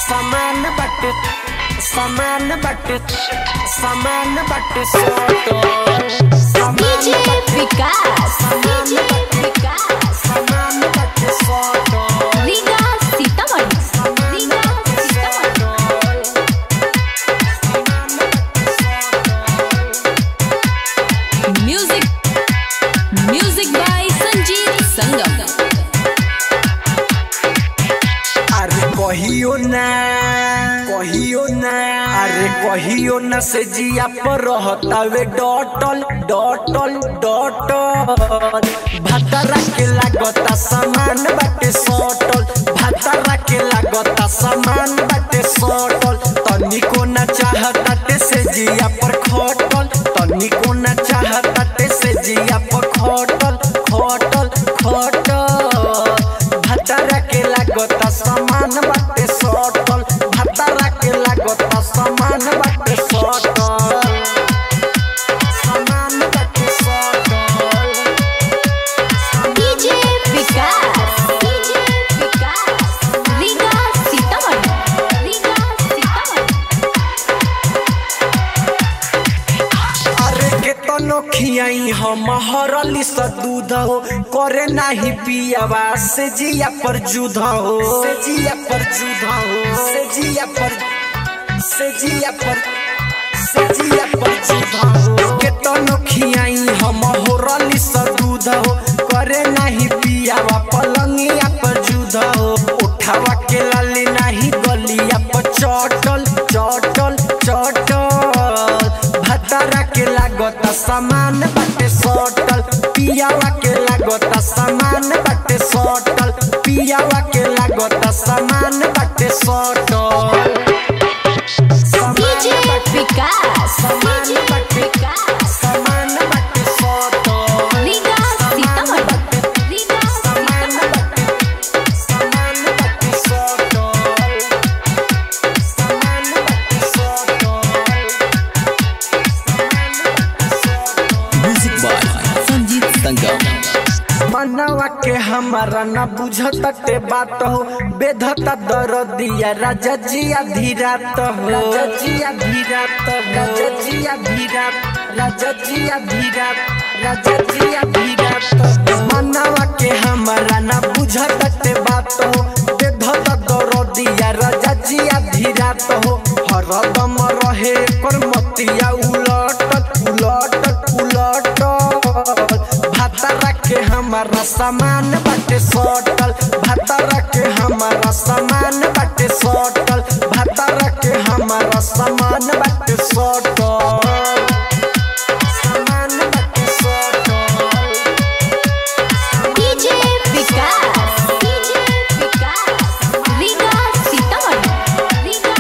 समान बट समान बट समान बट सोटो समान डीजे बट विकास समान डीजे बट विकास समान बट सोटो Riga Sitamarhi Riga Sitamarhi music music by Sanjeet Sangam अरे कहियो ना कहियो ना अरे कहियो ना से जिया पर रहतावे डॉटल डॉटल डॉटल भतरा के लागता सामान बाटे सटल भतरा के लागता सामान बाटे सटल तनिको ना चाहताटे से जिया पर खटल तनिको ना चाहताटे से जिया पर खटल खटल खटल भतरा के लागता सामान बाटे सटल भतरा के लागता सामान बाटे सटल सामान बाटे सटल डीजे विकास डीजे विकास रीगा सीतामढ़ी रीगा सीतामढ़ी अरे के तनो खियाई हम हरली स दूध हो करे नाही पियावा से जिया पर जुध हो से जिया पर जुध हो से जिया पर से जिया पर से जिया पर जुध हो के तनो खियाई हम हरली स दूध हो करे नाही पियावा पलंगिया पर जुध हो उठावा के लाली नाही गलिया पर चटल चटल चटल भतरा के लागता सामान बाटे सटल पियावा के लागता सामान बाटे सटल पियावा के लागता सामान बाटे सटल सामान डीजे बाटे- विकास सामान डीजे बाटे- विकास सामान बाटे सटल रीगा सीतामढ़ी रीगा सामान सीतामढ़ी बाटे सामान बाटे सटल सामान बाटे सटल म्यूजिक बाय संजीत संगम मनवा के हमारा न बुझते बात हो बेधता दरदिया राजा जिया धीरात हो राजा जिया धीरात राजा जिया धीरात राजा जिया धीरात राजा जिया धीरात मनवा के हमारा न बुझते बात हो बेधता दरदिया राजा जिया धीरात हो हरदम रहे कर मतिया उलटत उलटत उलटत भतरा के हमारा सामान बाटे सटल भतरा के हमारा सामान बाटे सटल भतरा के हमारा सामान बाटे सटल सामान बाटे सटल डीजे विकास डीजे विकास रीगा सीतामढ़ी रीगा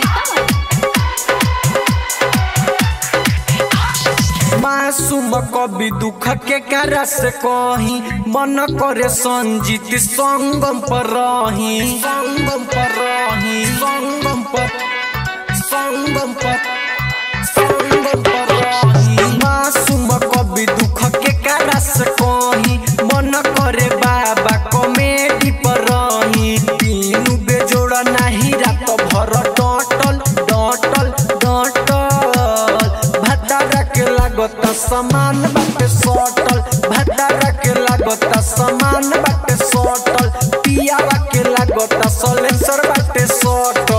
सीतामढ़ी मासूम कवि दुख के करा से कही मन करे संजीत संगम पर रही संगम पर रही संगम पर संगम पर संगम पर रही मासूम कवि दुख के करा से कही मन करे बाबा कॉमेडी पर रही तीनू बेजोड़ा नहीं रात भर डटल डटल डटल भतरा के लागत समान बाटे सटल भतरा के लागत समान बाटे सटल पियावा के लागत सलेंसर बाटे सटल